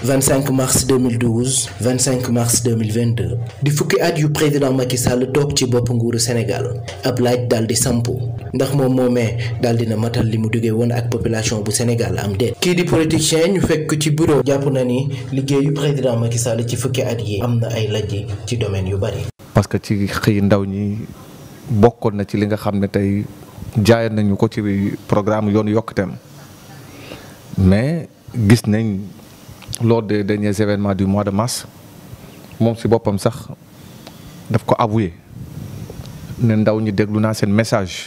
25 mars 2012 25 mars 2022 di fukki at yu président Macky Sall toog ci bopp nguuru Sénégal ab laaj daal di sampu ndax moom moomee daal dina matal li mu duggee woon ak population bu Sénégal am déet kii di politicien ñu fekk ci bureau jàpp na ni liggéeyu président Macky Sall ci fukki at yi am na ay lajj ci domaine yu bari. parce que ci xëy ndaw ñi bokkoon na ci li nga xam ne tey jaayal nañu ko ci programme yoonu yokkuteem mais gis nañ lors des derniers événements du mois de mars moom si boppam sax daf ko avoué ne ndaw ñi déglu naa seen message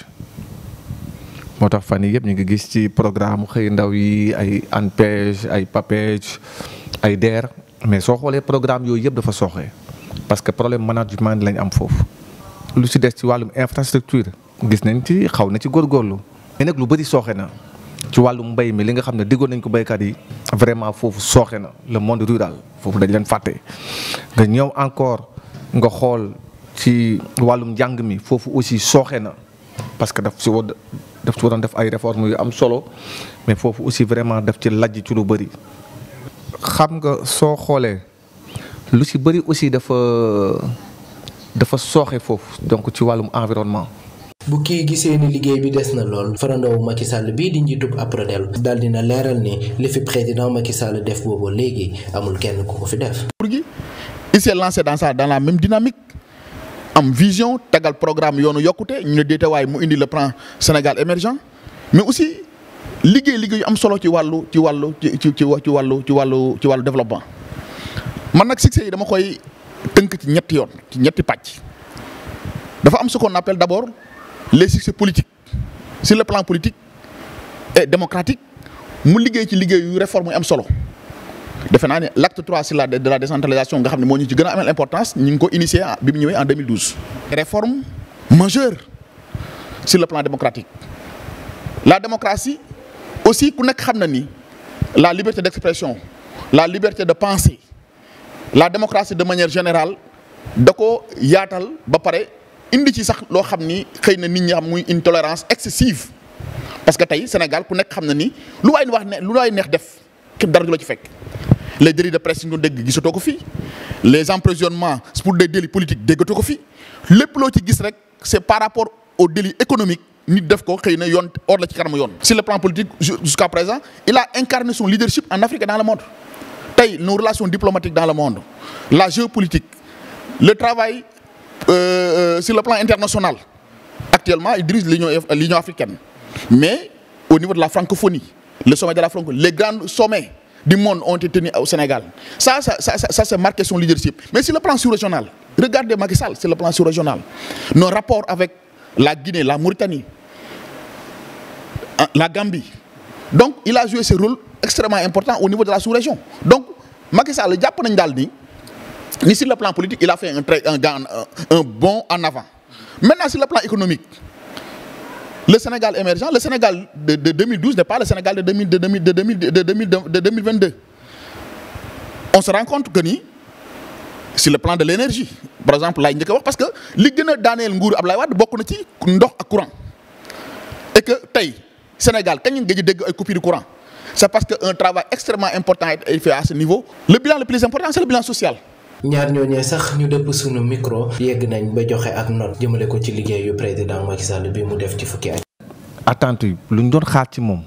moo tax fan yii yëpp ñu ngi gis ci programme xëy ndaw yi ay ANPEJ ay PAPEJ ay DER mais soo xoolee programme yooyu yëpp dafa sooxee parce que problème management lañ am foofu lu si des ci wàllum infrastructure gis nañ ci xaw na ci góorgóorlu mais nag lu bëri sooxe na ci wàllum mbay mi li nga xam ne diggoon nañ ko béykat yi vraiment foofu sooxe na le monde rural foofu dañ leen fàtte nga ñëw encore nga xool ci wàllum njàng mi foofu aussi sooxe na parce que daf si war daf ci waroon def ay réformes yu am solo mais foofu aussi vraiment daf ci lajj ci lu bëri. xam nga soo xoolee lu si bëri aussi dafa dafa sooxe foofu donc ci wàllum environnement. bu kii gisee ni liggéey bi des na lool farandoowu Macky Sall bii di njiitub Aprodel daal dina leeral ni li fi président Macky Sall def boobu léegi amul kenn ku ko fi def. pour gi il s'est lancé dans ça dans la même dynamique am vision tegal programme yoonu yokkute ñu ne déetawaay mu indi le plan Sénégal émergent mais aussi liggéey liggéey yu am solo ci wàllu ci wàllu ci ci ci wàllu ci wàllu ci wàllu développement man nag succès yi dama koy tënk ci ñetti yoon ci ñetti pàcc dafa am ce qu'on appelle d'abord les succès politiques sur le plan politique et démocratique mu liggéey ci liggéey yu réforme yu am solo defe naa ne l'acte 3 sur la de la décentralisation nga xam ne moo ñu ci gën a amal importance ñu ngi ko initié bi mu ñëwee en 2012. réforme majeure sur le plan démocratique la démocratie aussi ku nekk xam na ni la liberté d'expression la liberté de penser la démocratie de manière générale da ko yaatal ba pare. indi ci sax loo xam ni xëy na nit ñi xam muy une tolérance excessive parce que tey Sénégal ku nekk xam na ni lu waay wax ne lu waay neex def képp dara du la ci fekk les délits de presse yi ñu dégg gisatoo ko fii les emprisonnements pour des délits politiques déggatoo ko fii lépp loo ci gis rek c'est par rapport aux délits économiques nit def ko xëy na yoon or la ci kanamu yoon. sur le plan politique jusqu'à présent il a incarné son leadership en Afrique et dans le monde tey nos relations diplomatiques dans le monde la géopolitique le travail. Euh, sur le plan international actuellement il dirige l'union l'union africaine mais au niveau de la francophonie le sommet de la francophonie les grands sommets du monde ont été tenus au Sénégal ça ça ça ça, ça c'est marqué son leadership mais sur le plan sous-régional regardez Macky Sall sur le plan sous-régional nos rapports avec la Guinée la Mauritanie la Gambie donc il a joué ce rôle extrêmement important au niveau de la sous-région donc Macky Sall jàpp nañ daal ni ni sur le plan politique il a fait un très un, un, un bond en avant maintenant sur le plan économique le Sénégal émergent le Sénégal de, de 2012 n'est pas le Sénégal de 2000 de 2000 de 2000 de 2000 de 2022 on se rend compte que ni sur le plan de l'énergie par exemple laay njëkk a wax parce que li gën a daaneel nguuru Ablaye Wade bokk na ci ndox ak courant et que tey Sénégal kañ nga dégg ay coupures de courant c'est parce que un travail extrêmement important est fait à ce niveau le bilan le plus important c'est le bilan social ñaar ñooñee sax ñu dëpp sunu micro yegg nañ ba joxe ak note jëmale ko ci liggéeyu président Macky Sall bi mu def ci fukki at. attente yi lu ñu doon xaar ci moom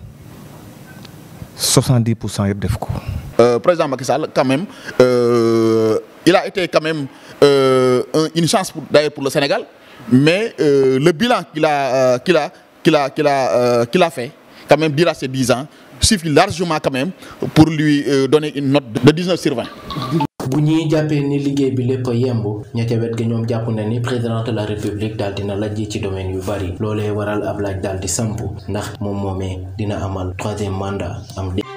70 pour cent yëpp def ko. président Macky Sall quand même euh, il a été quand même euh, une chance pour d'ailleurs pour le Sénégal mais euh, le bilan qu'il a qu'il a qu'il a qu'il a qu'il a fait quand même durant ces 10 ans suffit largement quand même pour lui donner une note de 19 sur 20. bu ñuy jàppee ni liggéey bi lépp a yemb ña ca wet ga ñoom jàpp na ni président de la république daal dina lajj ci domaine yu bari loolee waral ab laaj daal di samp ndax moom moomee dina amal troisième mandat am